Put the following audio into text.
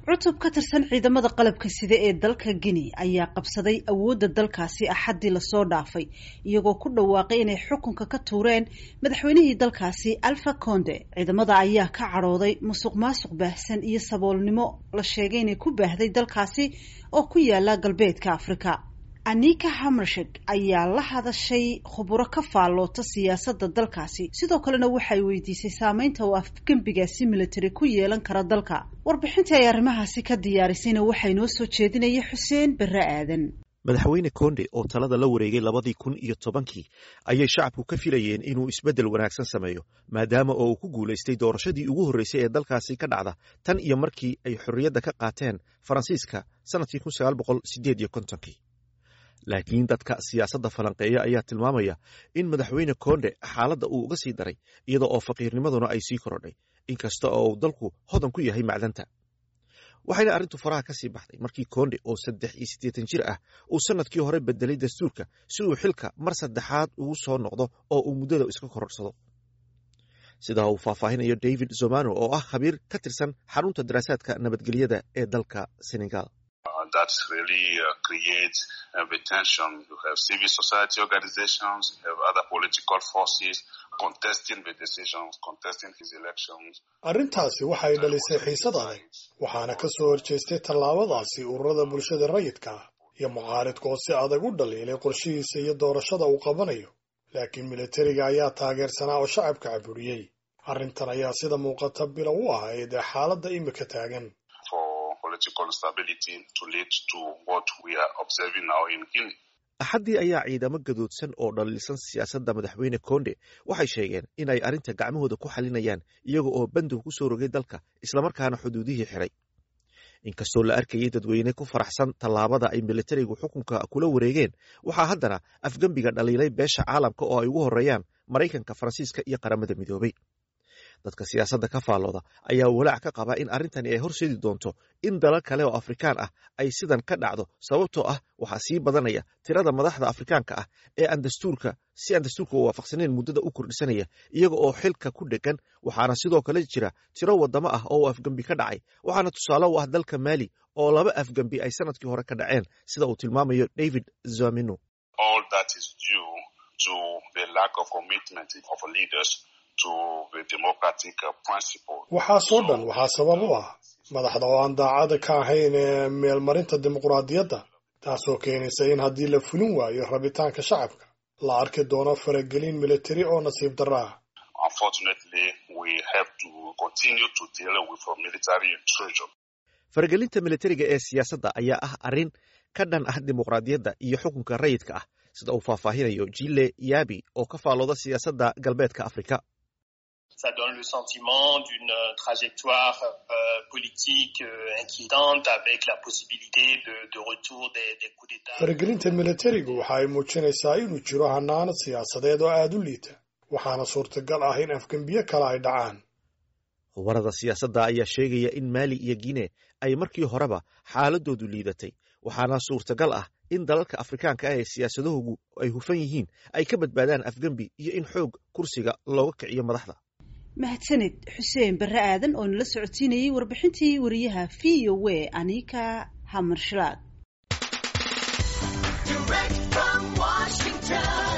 cutub ka tirsan ciidamada qalabka sida ee dalka guinea ayaa qabsaday awoodda dalkaasi axaddii lasoo dhaafay iyagoo ku dhawaaqay inay xukunka ka tuureen madaxweynihii dalkaasi alfa conde ciidamada ayaa ka cadhooday musuq maasuq baahsan iyo saboolnimo la sheegay inay ku baahday dalkaasi oo ku yaala galbeedka afrika anika hamershek ayaa la hadashay khuburo ka faalloota siyaasadda dalkaasi sidoo kalena waxay weydiisay saameynta uu afgembigaasi military ku yeelan kara dalka warbixintii ay arrimahaasi ka diyaarisayna waxaa inoo soo jeedinaya xuseen berre aadan madaxweyne konde oo talada la wareegay labadii kun iyo tobankii ayay shacabku ka filayeen inuu isbeddel wanaagsan sameeyo maadaama oo uu ku guulaystay doorashadii ugu horreysay ee dalkaasi ka dhacda tan iyo markii ay xorriyadda ka qaateen faransiiska sannadkii kun sagaal boqol sideed iyo kontonkii laakiin dadka siyaasadda falanqeeya ayaa tilmaamaya in madaxweyne konde xaaladda uu uga sii daray iyada oo faqiirnimaduna ay sii korodhay inkasta oo uu dalku hodan ku yahay macdanta waxayna arrintu faraha ka sii baxday markii konde oo saddex iyo siddeetan jir ah uu sannadkii hore bedelay dastuurka si uu xilka mar saddexaad ugu soo noqdo oo uu muddada iska kororsado sidaa uu faahfaahinayo david zomano oo ah khabiir ka tirsan xarunta daraasaadka nabadgelyada ee dalka senegal that really uh, creates uh, the tension. You have civil society organizations, you have other political forces contesting the decisions, contesting his elections. arrintaasi waxay dhalisay xiisad adag waxaana ka soo horjeestay tallaabadaasi ururada bulshada rayidka ah iyo mucaaridka oo si adag u dhaliilay qorshihiisa iyo doorashada uu qabanayo laakiin militariga ayaa taageersanaa oo shacabka caburiyey arrintan ayaa sida muuqata bilow u ahayd ee xaaladda imika taagan axaddii ayaa ciidamo gadoodsan oo dhaliilsan siyaasadda madaxweyne konde waxay sheegeen inay arrinta gacmahooda ku xalinayaan iyaga oo bandow ku soo rogay dalka islamarkaana xuduudihii xiray inkastoo la arkayay dadweyne ku faraxsan tallaabada ay militarigu xukunka kula wareegeen waxaa haddana afgembiga dhaliilay beesha caalamka oo ay ugu horreeyaan maraykanka faransiiska iyo qaramada midoobay dadka siyaasadda ka faallooda ayaa walaac ka qaba in arrintani ay horseedi doonto in dalal kale oo afrikaan ah ay sidan ka dhacdo sababtoo ah waxaa sii badanaya tirada madaxda afrikaanka ah ee aan dastuurka si aan dastuurka u waafaqsanayn muddada u kordhisanaya iyaga oo xilka ku dhegan waxaana sidoo kale jira tiro waddamo ah oo afgembi ka dhacay waxaana tusaale u ah dalka maali oo laba afgembi ay sanadkii hore ka dhaceen sida uu tilmaamayo david zamino waxaasoo dhan waxaa sabab u ah madaxda oo aan daacada ka ahayn ee meelmarinta dimuqraadiyadda taasoo keenaysa in haddii la fulin waayo rabitaanka shacabka la arki doono faragelin militari oo nasiib darro ah faragelinta militariga ee siyaasadda ayaa ah arrin ka dhan ah dimuqraadiyadda iyo xukunka rayidka ah sida uu faahfaahinayo jile yabi oo ka faallooda siyaasadda galbeedka afrika ça donne le sentiment d'une trajectoire euh, politique euh, inquiétante avec la possibilité de, de retour des, des coups d'État. faragelinta militarigu waxa ay muujinaysaa inuu jiro hanaanad siyaasadeed oo aada u liita waxaana suurtagal ah in afgembiyo kale ay dhacaan khubarada siyaasadda ayaa sheegaya in maali iyo guine ay markii horeba xaaladoodu liidatay waxaana suurtagal ah in dalalka afrikaanka ah ee siyaasadahoogu ay hufan yihiin ay ka badbaadaan afgembi iyo in xoog kursiga looga kiciyo madaxda mahadsanid xuseen barre aadan oo nala socodsiinayay warbixintii wariyaha v o a anika hamershlaad